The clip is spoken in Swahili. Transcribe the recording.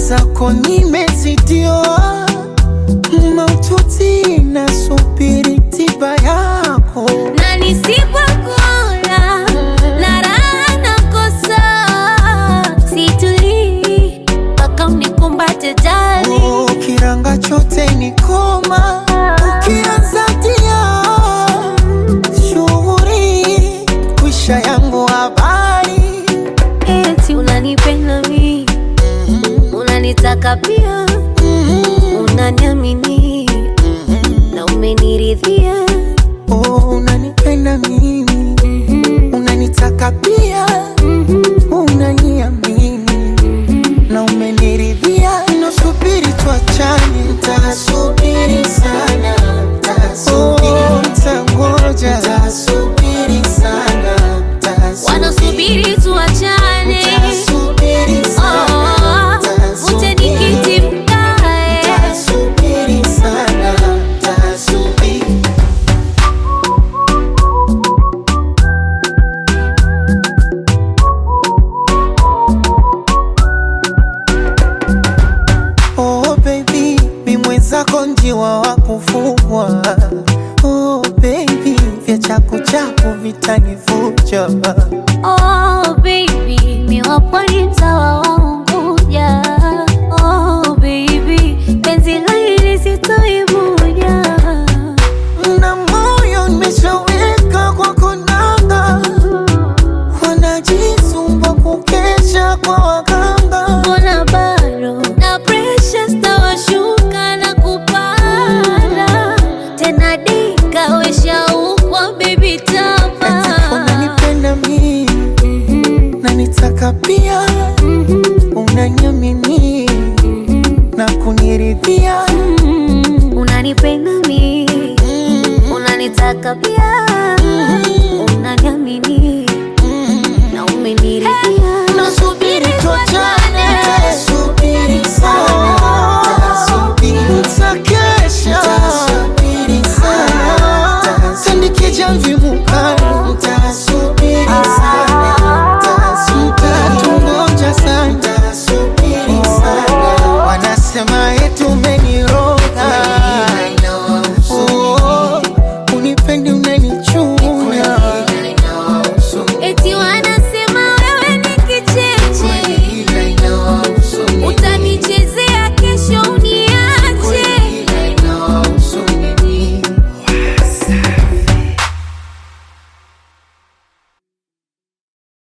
mwenzako nimezidiwa maututi nasubiri tiba yako na nisipokula na raha nakosa, situlii mpaka unikumbate jali. Oh, kiranga chote ni koma ukianza tia shughuri kwisha yangu habari Eti unanipenda mi, unanitaka pia, unaniamini na umeniridhia. oh, unanipenda mimi unanitaka pia unaniamini na umeniridhia nasubiri tuachane ntasubiri sana oh, ntangoja ntasubiri sana Wanasubiri tuachane, Nitasubiri sana, oh, uje nikiti mkae. Nitasubiri sana, nitasubiri. Oh baby, mi mwenzako njiwa wa kufugwa. Oh baby, vya chaku chaku vitanivuja. Oh baby, mi wa pwani mtawa wa Unguja. Oh baby, penzi la hili sitoibuja. Na moyo nimeshaweka kwa konanga, wanajisumbua kukesha kwa waganga. Mbona bado na pressure stawashuka na kupanda tena, dika weshaukwa baby tapa Unanipenda mimi na nitaka pia, unaniamini na kuniridhia. unanipenda mi unanitaka pia